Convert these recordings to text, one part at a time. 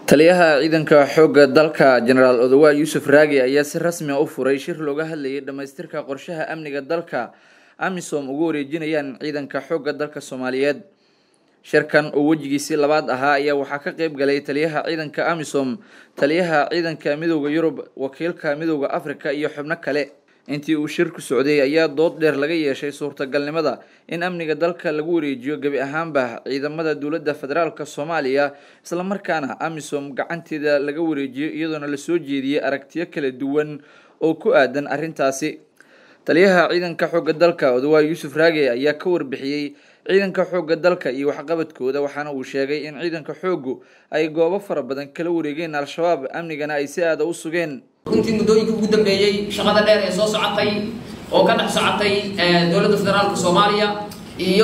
taliyaha ciidanka xoogga dalka jenaraal odawaal yuusuf raagi ayaa si rasmi a u furay shir looga hadlayay dhamaystirka qorshaha amniga dalka amisom ugu wareejinayaan ciidanka xoogga dalka soomaaliyeed shirkan oo wejigiisii labaad ahaa ayaa waxaa ka qeyb galay taliyaha ciidanka amisom taliyaha ciidanka midooda yurub wakiilka midooda africa iyo xubno kale intii uu shirku socday ayaa dood dheer laga yeeshay suurtagalnimada in amniga dalka lagu wareejiyo gebi ahaanba ciidamada dowladda federaalk soomaaliya islamarkaana amisom gacanteeda laga wareejiyo iyadoona lasoo jeediyey aragtiyo kala duwan oo ku aadan arrintaasi taliyaha ciidanka xoogga dalka odawaal yuusuf raage ayaa ka warbixiyey ciidanka xoogga dalka iyo waxqabadkooda waxaana uu sheegay in ciidanka xooggu ay goobo fara badan kala wareegeen al-shabaab amnigana ay si aada u sugeen runtii muddooyinka ugu dambeeyey shaqada dheer ee soo socotay oo ka dhex socotay dowladda federaalka soomaaliya iyo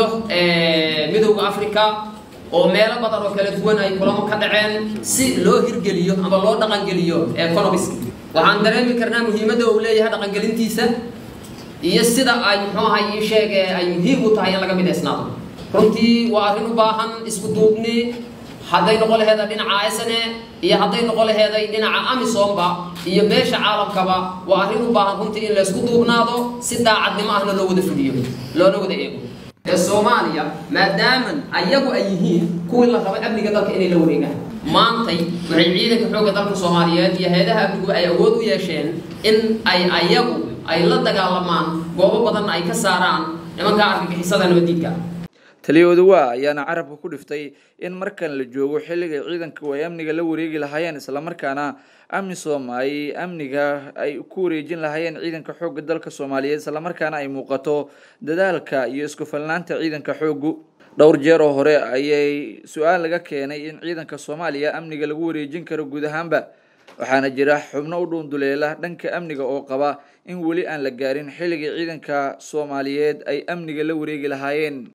midowda africa oo meelo badan oo kala duwan ay kulamo ka dhaceen si loo hirgeliyo ama loo dhaqangeliyo economisk waxaan dareemi karnaa muhiimadda uu leeyahay dhaqangelintiisa iyo sida ay muxuu ahay ii sheege ay muhiim u tahay in laga midaysnaado runtii waa arrin u baahan isku duubni hadday noqon laheeda dhinaca sne iyo hadday noqon laheeday dhinaca amisomba iyo beesha caalamkaba waa arrin u baahan runtii in laysku duubnaado si daacadnimo ahna loo wada fuliyo loona wada eego ee soomaaliya maadaaman ayagu ay yihiin kuwii la raba amniga dalka inay la wareegaan maantay waxay ciidanka xoogga dalka soomaaliyeed iyo hay-adaha amnigu ay awood u yeesheen in ay ayagu ay la dagaalamaan goobo badanna ay ka saaraan nimanka argagixisada nabadiidka taliya odawa ayaana carabka ku dhiftay in markan la joogo xilliga ciidanku ay amniga la wareegi lahaayeen islamarkaana amisom ay amniga ay ku wareejin lahaayeen ciidanka xoogga dalka soomaaliyeed islamarkaana ay muuqato dadaalka iyo isku falnaanta ciidanka xooggu dhowr jeer oo hore ayay su-aal laga keenay in ciidanka soomaaliya amniga lagu wareejin karo guud ahaanba waxaana jira xubno u dhuunduleela dhanka amniga oo qaba in weli aan la gaarin xilligii ciidanka soomaaliyeed ay amniga la wareegi lahaayeen